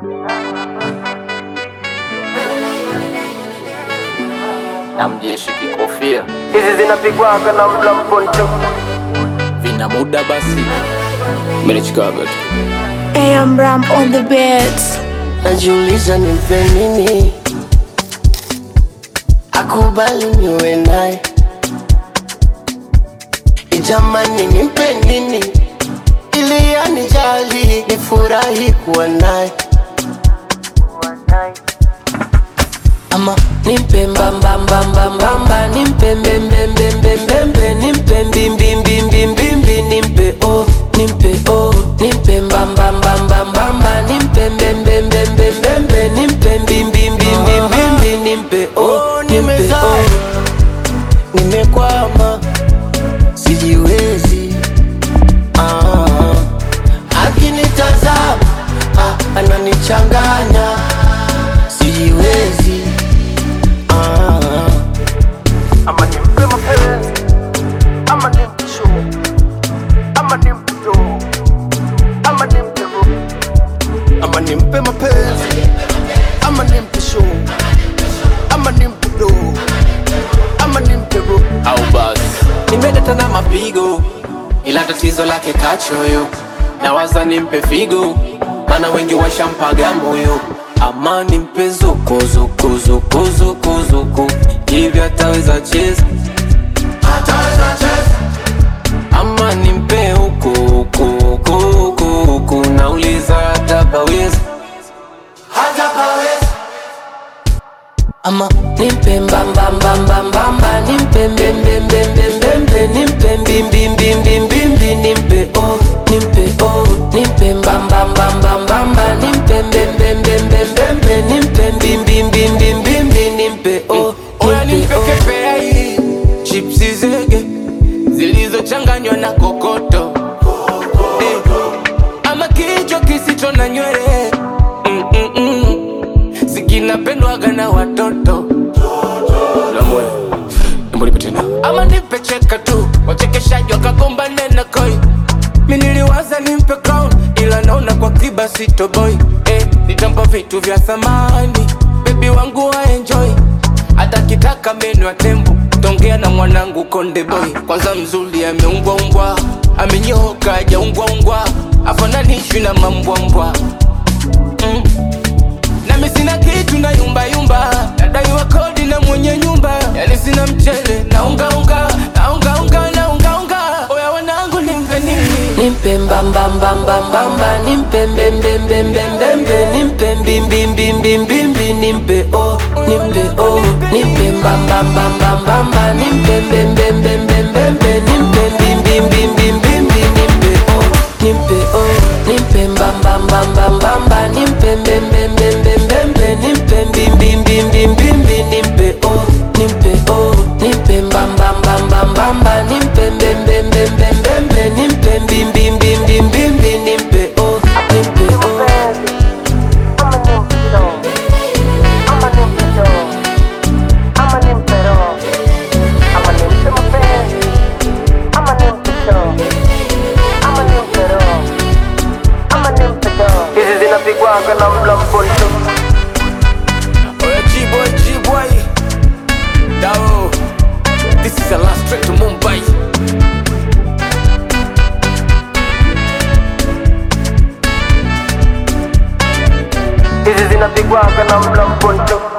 na mjeshi kikofia hizi zinapigwaga na mla mponcho vina muda basi menichikaga tu AM Ram on the beats. najiuliza nimpe nini akubali niwe naye ijamani nimpe nini ili anijali nifurahi kuwa naye ama nimpe mbambambambambamba nimpe mbembembembembembe nimpe mbimbimbimbimbimbi nimpe o nimpe o nimpe mbambambambambamba nimpe mbembembembembembe nimpe mbimbimbimbimbimbi nimpe o nimpe o nimekwama sijiwezi ah, akinitazama ah, ananichanganya sijiwezi ah, ama nimpe mapenzi ama nimpe show ama nimpe do ama nimpe ro ama nimpe mapenzi ama nimpe show ama nimpe do ama nimpe ro au basi nimedata na mapigo ila tatizo lake kachoyo nawaza nimpe figo mana wengi washampaga moyo ama nimpe zukuzukuzukuzukuzuku hivi ataweza cheza ama nimpe huku huku huku huku huku nauliza hatapaweza ama nimpe mbambambambambamba nimpe mbembembembembembe nimpe mbimbimbimbimbimbi nimpe o nimpe o nimpe mbambambambambamba nimpe mbembembembembembe nimpe mbimbimbimbimbimbi nimpe o Oya nimpe nimpe o kepea hii chipsi zege zilizochanganywa na kokoto Eh, ama kichwa kisicho na nywele Mm, mm, mm. sikinapendwaga na watoto lamwe mbonipe tena ama nipe cheka tu wachekeshaji wakagombane na koi mi niliwaza nimpe crown ila naona kwa kiba sitoboy eh, nitampa vitu vya thamani bebi wangu waenjoy hata kitaka meno ya tembo tongea na mwanangu konde boy kwanza mzuri ameumbwaumbwa amenyoka ajaungwaungwa afananishwi na mambwambwa mm. nami sina kitu na yumbayumba nadaiwa kodi na mwenye nyumba yani sina mchele na ungaunga na ungaunga na ungaunga oya wanangu nimpe nini nimpe mbambambambambamba nimpe mbembembembembembe nimpe mbimbimbimbimbimbi nimpe o nimpe o nimpe mbambambambambamba nimpe mbembembembembembe nimpe mbimbimbimbimbimbi nimpe o nimpe o nimpe mbambambambambamba nimpe mbembembembembembe nimpe mbimbimbimbimbimbi nimpe o nimpe o nimpe mbambambambambamba nimpe mbembembembembembe nimpe mbimbimbimbimbimbi nimpe o nimpe o ama nimpe show ama nimpe do ama nimpe ro ama nimpe mapenzi ama nimpe show ama nimpe ro ama nimpe do hizi zinapigwaga na mla mponcho oya G-boy G-boy Dao This is the last trip to Mumbai hizi zinapigwaga na mla mponcho